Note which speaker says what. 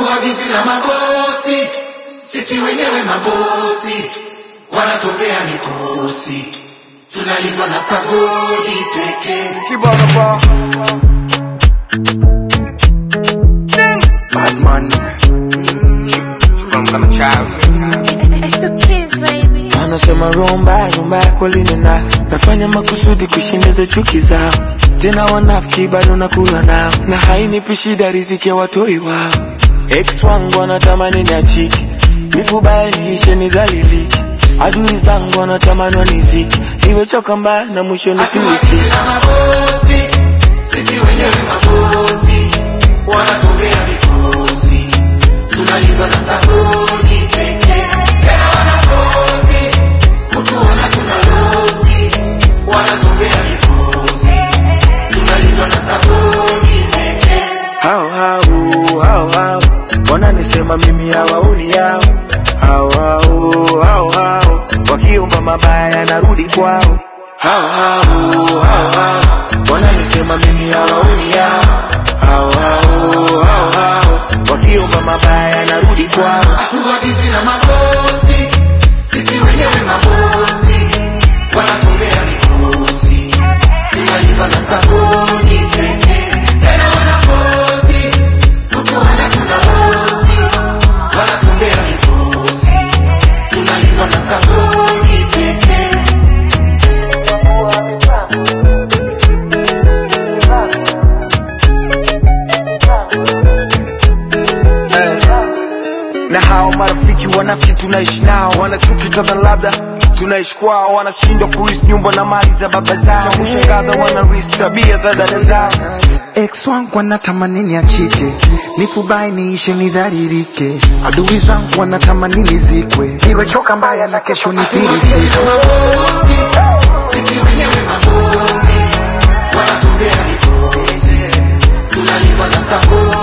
Speaker 1: hatuagizwi na mabosi, sisi wenyewe mabosi, wanatobea mikosi, tunalindwa na sagodi pekee.
Speaker 2: Kibana bar. Bad man.
Speaker 3: From kama child.
Speaker 4: It's the kids, baby.
Speaker 2: Anasema rumba rumba kweli nina nafanya makusudi kushinda chuki zao, tena wanafiki bado nakula nao, na hainipi shida riziki ya watoi wao. Ex wangu wanatamani niachike, nifubaye niishe nidhalilike, adui zangu wanatamani wanizike, nimechoka mbaya na mwisho
Speaker 1: Hatuagizwi
Speaker 2: nifilisike.
Speaker 1: na mabosi, sisi wenyewe mabosi, wanatobea mikosi, tunalindwa na sagodi pekee. Tena wanabosi, kutuona tunalosi, wanatobea mikosi, tunalindwa na sagodi pekee.
Speaker 2: hao hao hao hao wananisema mimi hawaoni yao hao hao hao hao wakiomba mabaya narudi kwao hao hao hao hao wananisema mimi hawaoni yao hao hao hao hao wakiomba mabaya narudi kwao
Speaker 1: Hatuagizwi na mabosi, sisi wenyewe mabosi, wanatolea mikosi, tunalindwa na sagodi pekee. Tena wanabosi, kutuona tunabosi, wanatolea mikosi, tunalindwa na sagodi pekee.
Speaker 2: Eh. na hao marafiki wanafiki tunaishi nao wanachuki kadha labda tunaishi kwao wanashindwa kuris nyumba na mali za baba zao cha kushangaza wanaris tabia za dada zao
Speaker 5: ex wangu wanatamani niachike nifubai niishe nidharirike adui zangu wanatamani nizikwe niwechoka mbaya na kesho nifirisike
Speaker 1: mabosi, sisi wenyewe mabosi, wanatolea mikosi, tunalindwa na sagodi